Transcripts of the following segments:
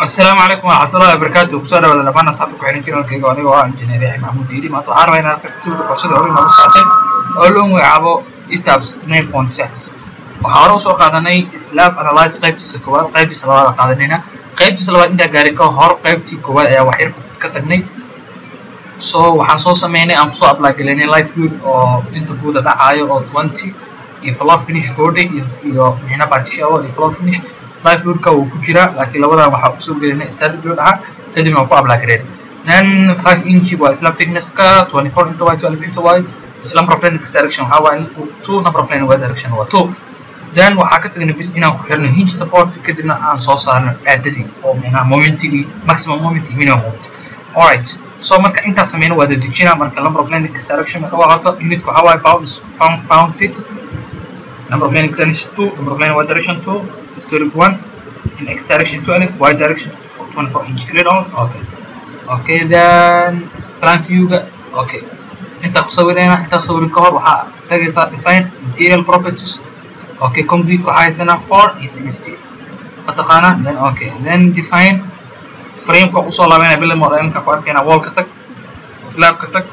asalaamu calaykum waraxmatullahi wabarakaatu kusoo dhawaada dhammaan asxaabta ku xihan channelkayga aniga oo ah injineer yaxya maxamuud diidi maanta waxaan rabaa inaan arka sawirka qorsada hore noogu socotay oo loo magacaabo etabs nine point six waxaa hore usoo qaadanay slab analyze qaybtiisa koowaad qaybtiisa labaad qaadanayna qaybtiisa labaad intaa gaaray ka hor qaybtii koowaad ayaa waxyar ka tagnay so waxaan soo sameynay aan kusoo apply galinay life good oo inta guuda dhacaayo oo twenty iyo floor finish forty iyo iyo micna partition iyo floor finish life loadka wuu ku jiraa laakiin labadan waxaa usoo gelinay static load ahaa kadibna waa ku apply gareyn then five inch waa slab thicknesska twenty four inta y twelve inta y number of lane direction waxaa waaye two number of lane y direction waa two then waxaa ka tagnay bis inaan ku xirno hinge support kadibna aan soo saarno aadadii oo micnaha momentigii maximum moment iyo minimum moment alright so marka intaa sameyna waa dadejina marka number of lane direction marka waa horta unitka waxaa waaye pound pound pound feet number of lane direction two number of lane y direction two historic one in x direction 12 y direction 24 inch clear on okay okay then plan view ga okay inta ku sawirayna inta ku sawirin ka hor waxaa tagaysaa define material properties okay concrete waxaa haysanaa 4 iyo 60 mataqaana then okay then define frame ka usoo laabanaya bila modelka ku arkayna wall ka tag slab ka tag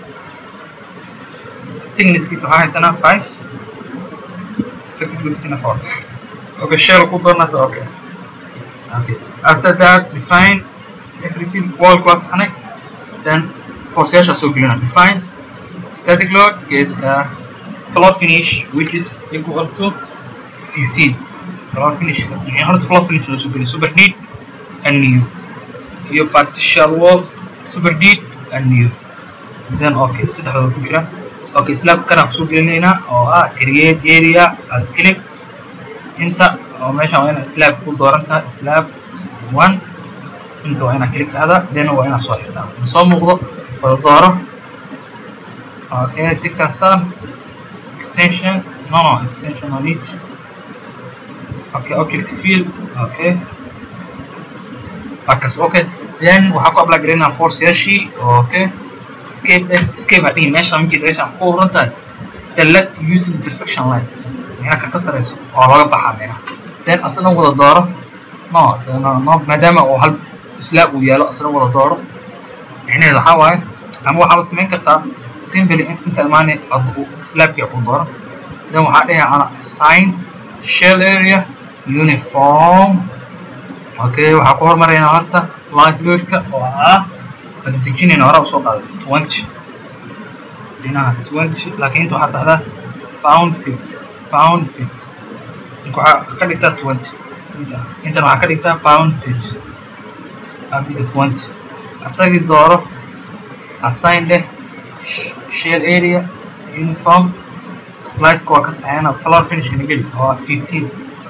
thicknesskiisa waxaa haysanaa 5 effective widthna 4 okay shell ku doonata okay okay after that define everything wall class connect then forceyaasha soo gelina define static load gets uh, floor finish which is equal to 15 floor finish يعني horta floor finish loo soo geliyo super neat and new iyo partial wall super neat and new then okay saddexdooda ku jira okay slab kana kusoo gelinaynaa oo ah create area ad click inta oo meeshan waa inaad slab ku dooran tahay slab one inta waa inaad click dhahda then waa inaad soo xirtaa soo muuqdo wada dooro okay tigtan star extension no no extension on it okay object field okay akas okay then waxaa ku apply garaynaa force yaashii okay escape eh escape hadhihi meesha markii meeshan ku horan tahay select using intersection line meena ka ka sareyso oo laga baxaa meena then asna wada dooro no no maadaama uu hal slab uu yaalo asna wada dooro micnaheedu waxaa waaye ama waxaad samayn kartaa simply inta imaanay slabkii ku dooro then waxaa dhihi ana assign shell area uniform okay waxaa ku hormaraynaa horta live loadka oo ah wada dejinayna hore usoo qaaday twenty dhinaca twenty laakiin inta waxaa saxdaa pound feet pound feet inka waxaa ka dhigtaa twenty intan waxaa ka dhigtaa pound feet abida twenty asagii dooro assign dheh shell area uniform lifeka waa ka saxeena floor finishka nageli oo ah fifteen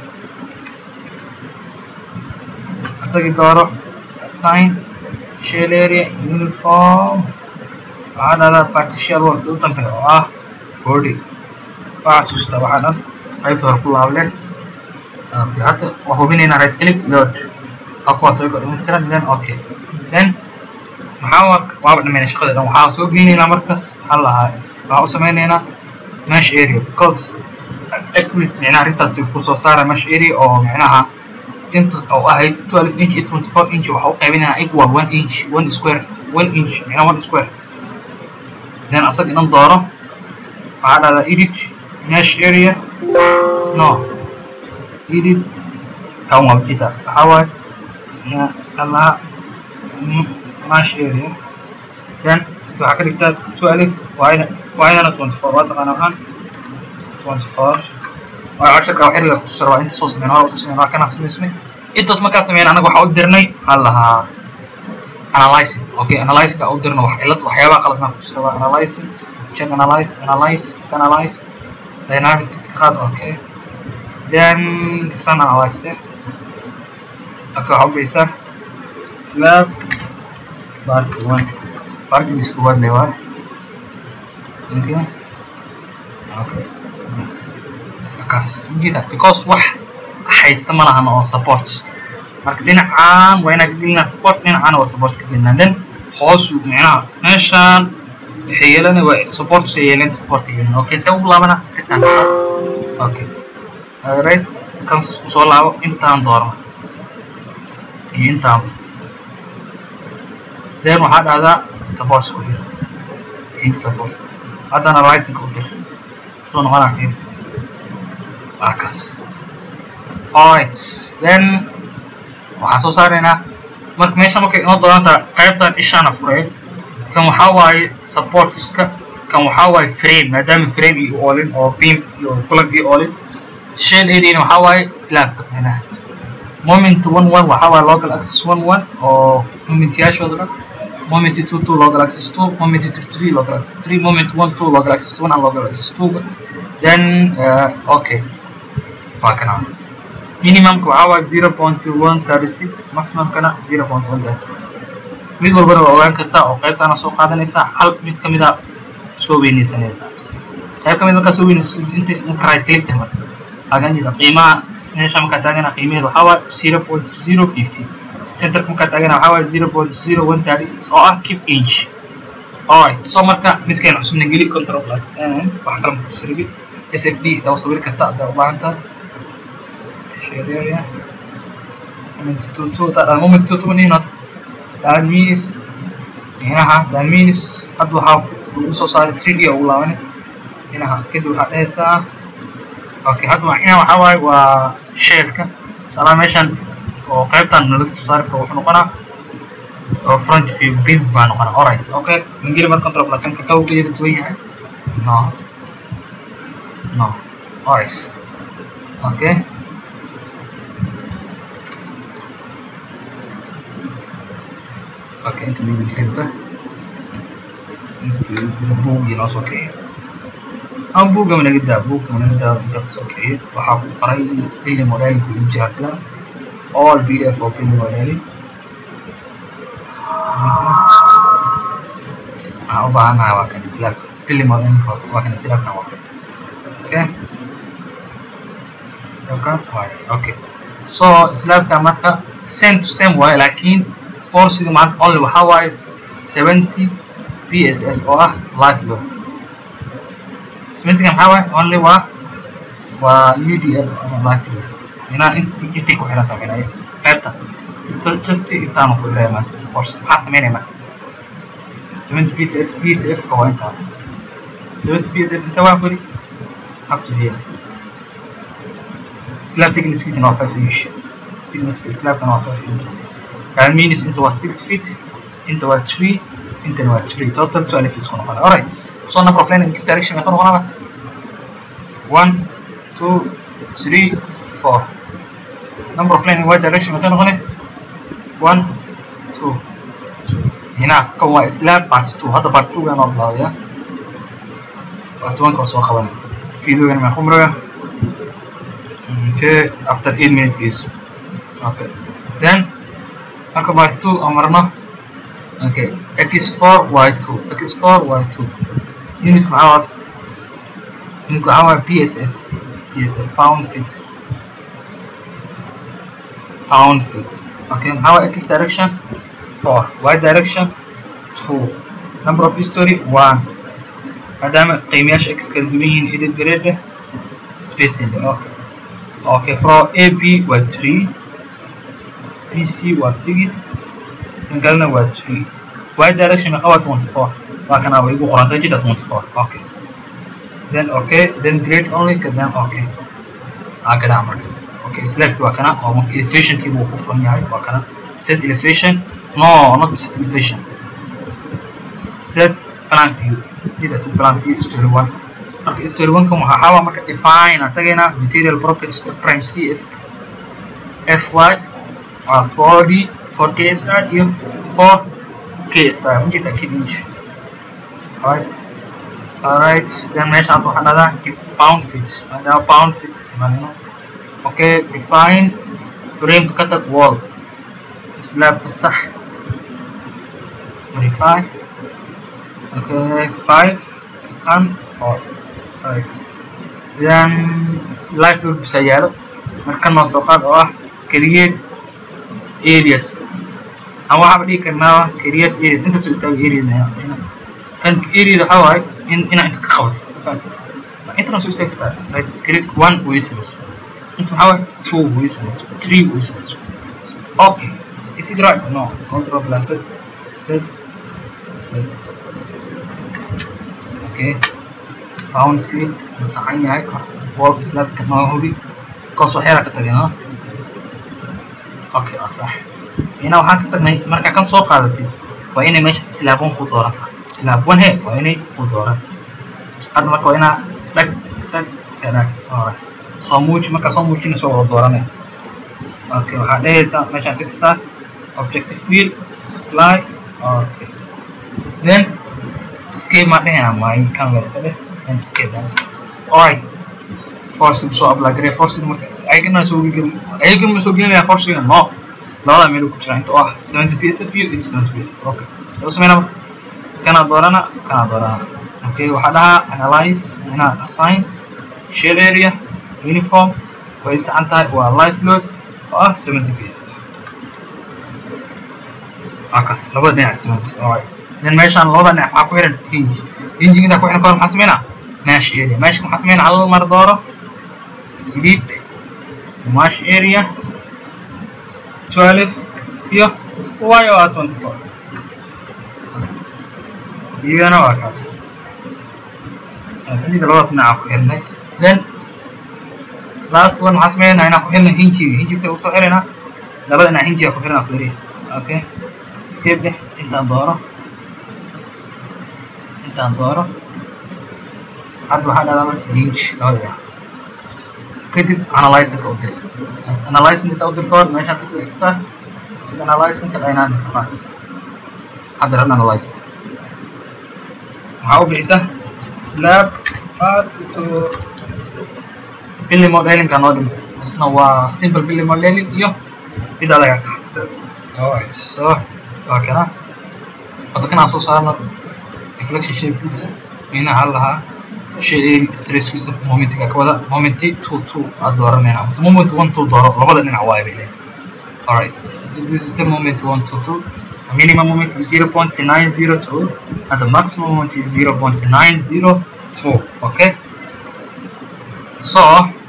asagii dooro assign shell area uniform waxaa dhahdaa partial wall u dambeeya oo ah forty waa xasuusta waxaa dhan qaybta hore ku laableen okay hadda waa hubinaynaa right click load waa kuwaas ayagoo dhammaystiran then okay then maxaa waaba dhamayna shaqada dhan waxaa soo geynaynaa markaas maxaa lahaa waxaa u sameynaynaa mesh area because accurate micnaha research ku soo saara mesh area oo micnaha inta oo ahayd twelve inch iyo twenty four inch waxaa u qaybinaynaa equal one inch one square one inch micnaha one square then asaga inan dooro waxaa dhahdaa edit mesh area no edit kan waa jita waxaa waaye allaha mesh area then waxaa ka dhigtaa twelve waa inana twenty four waa taqaana waxaan twenty four waa casharka wax yariga kutusar waa inta soo sameyn hore soo sameyn waa kana samaysmay intaas markaa sameyn anaga waxaa u dirnay maxaa lahaa analyzing okay analyzing u dirno wax cilad waxyaabaha qaladna kutusar waa analyzing check analyze analyze analyze dynamic qaad okay then run analyze there okay waxaa u geysaa slab part one partigiis koowaad le waay okay okay kaas mujida because wax haysta ma lahan oo support marka dhinacaan waa inaa ka gelinaa support dhinacaana waa support ka gelinaa then hoosu micnaha meeshaan waxay yeelana waa support shay yeelan support ka yeelan okay see ugu laabana tigtaan okay right kan kusoo laabo intaan doorno iyo intaan then waxaa dhahdaa support ku dir in support haddana rising u dir soo noqonaa fiir waa kaas alright then waxaan soo saaraynaa marka meesha markay inoo doonanta qaybtan ishaana furee kan waxaa waaye supportiska kan waxaa waaye frame maadaama frame iyo oolin oo beam iyo plug iyo oolin shell areana waxaa waaye slabka micnaha moment one one waxaa waaye local access one one oo momentyaashooda dhan moment two two local access two moment three three local access three moment one two local access one and local access two then uh, okay waa kana minimumka waxaa waaye zero point one thirty six maximumkana zero point one thirty six mid walbana waa ogaan kartaa oo qaybtaana soo qaadanaysaa hal mid ka mida soo weynaysanaysaa qayb ka mid markaa soo weynaysa inta marka right click tahay marka aganida qiimaha meesha markaa taagana qiimaheeda waxaa waaye zero point zero fifty centerka markaa taagana waxaa waaye zero point zero one thirty oo ah keep inch alright so marka midkeena cusubna geli control plus n wax kale maku sirbi sfd taa u sawiri karta haddaa u baahan tahay share area moment two two taa moment two two nino that means inaha that means hadda waxaa lagu soo saaray 3d ugu laabanay inaha kadib waxaa dhehaysaa okay hadda waa inaha waxaa waaye waa sheelka salaa meeshan oo qaybtan nalaga soo saari karo wuxuu noqonaa oo front view beam baa noqonaa alright okay ingili mar control plus ka kaw geeda duwan yahay no no alright okay okay inta mimi jirta inta buugii noo soo kiciyo ama buugga managa daa buugga managa daa inta ka soo kiciyo waxaa ku qoray xilli modaalinku ugu jira filan all pdf oo xilli modaali waxaan u baahanahay waa kan islaamka xilli modaalinku waa kan islaamka waa okay okay so islaamka marka same to same waaye laakiin forciga maanta only waxaa waaye seventy psf oo ah life load seventyga maxaa waaye only waa waa udl ama life load inaa intay ku xiran tahay minaya qaybta just intaanu ku xiraya maanta force maxaa sameynaya marka seventy psf psf ka waa intaa seventy psf inta waa kuli up to here slab thicknesskiisana waa five inch thicknesska slabkana waa five inch that means into was six feet into was three into was three total 12 feet كنا قال alright so number of line in this direction يكون قلنا one two three four number of line in y direction يكون قلنا one two هنا كون اسلاب part 2 هذا part 2 انا الله يا part 1 كون سو خواني فيديو انا خمره okay after 8 minutes please okay then marka by 2 aan marno okay x4 y2 x4 y2 unit maxaa waa unit waxaa waa psf psf pound feet pound feet okay maxaa waa x direction 4 y direction 2 number of history 1 maadaama qiimayaasha x kala duwan yihiin edit grade spacing okay okay from ab waa 3 BC was 6 kan kalena waa 3 y direction meeqa waa 24 waa kana way igu qorantay jida 24 okay then okay then grade only then okay aa kana marka okay select waa kana oo marka elevation kii uu ku furan yahay waa kana set elevation no not set elevation set plan view jida set plan view story 1 marka story 1 kan waxaa xawa marka define aan tagaynaa material properties of prime cf fy waa 4d 4 ksr iyo 4 ksr mujirta kid inch alright alright then meesha hadda waxaan dhahdaa pound feet maadaama pound feet isticmaalino okay define frame ka tag wall slabka sax modify okay 5 and 4 alright then life load bisa yaalo marka noo soo qaad oo ah create areas ama waxaaba dhigi karnaa create areas inta soo istaaga area kan area waxaa waaye in inaa inta ka qabato intana soo istaagi kartaa like create one way samayso inta waxaa waaye two way samayso three way samayso okay is it right no control plus set set set okay round field masaxan yahay wall slabka noo hubi kaas waxyaala ka tagay no okay waa sax ina waxaan ka tagnay markaa kan soo qaadatid waa inay meeshaas slab one ku doorata slab one he waa inay ku doorata hadda marka waa inaa dhag dhag dhag alright soo muuji markaa soo muujinayso wada dooranay okay waxaa dhehaysaa meeshaan tigsaa objective field apply okay then escape ma dhehayna my canvas ka dheh then escape that alright forcing soo apply garee forcing marka ayagana soo gelin ayagana ma soo gelinaya forcing no labada meel ku jira inta oo ah 70 psf iyo inta 70 psf okay soo sameynaa marka kana doorana kana doorana okay waxaa dhahaa analyze inaad assign shell area uniform way saxan tahay waa life load oo ah 70 psf akaas labada dhinac 70 alright then meeshaan labada dhinac waxaa ku xiran hinge hinge intaa ku xiran kahor maxaa sameynaa mesh area meshka maxaa sameynaa hal mar dooro delete mesh area 12 iyo y oo ah 24 iyagana waa kaas hinjiga labadaas dhinaca ku xirnay then last one maxaa sameynaa inaan ku xirnay hinjiga hinjiga usoo xirina labada dhinac hinjiga ku xirina fiiriya okay escape deh intaan dooro intaan dooro hadda waxaa dhahdaa marka hinge labada dhinac kadib analyzingka u dir analyzing inta u dir kahor meeshaan tigto iska saar sida analyzingka dynamic qaad hadda ran analyzing waxaa u bixisa slab part to billy modelinka noo dhimo isna waa simple billy modeling iyo mid adaga alright so waa kana wada kanaan soo saarno reflection shapekiisa minaha lahaa shayeri stresskiisa momentiga ka wada momenti two two aad dooranayna mise moment one two dooro labada dhinac waayo bay leedahay alright this is the moment one two two the minimum moment is zero point nine zero two and the maximum moment is zero point nine zero two okay so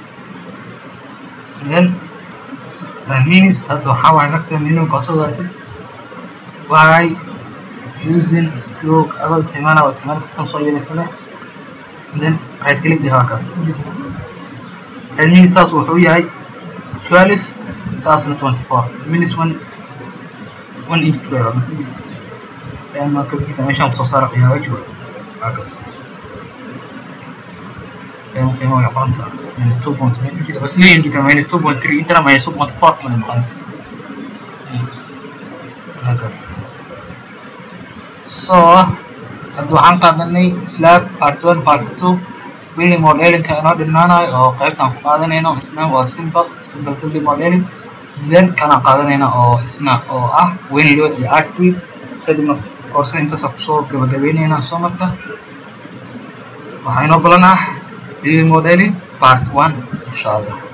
then that means hadda waxaa waaye maximum minimum kasoo waatid by using stroke adoo isticmaala waa isticmaal kan soo yeelaysane then right click the halkaas that means saas wuxuu yahay 12 saasna 24 minutes one one inch square then markas kita meeshaan kusoo saara qiyaamo wajiba halkaas qiyaamo qiyaamo way qoran tahay minus 2.9 kita bas leeyin kita minus 2.3 intana minus 2.4 mana noqon halkaas so hadda waxaan qaadanay slab part one part two building modelinka inoo dhinaanayo oo qaybtaan ku qaadanayno isna waa simple simple building modeling then kanaan qaadanayna oo isna oo ah winload iyo artweed kadibna koorsada intaasa kusoo gabagabeynayna soo marka waxaa inoo balan ah building modeling part one insha allah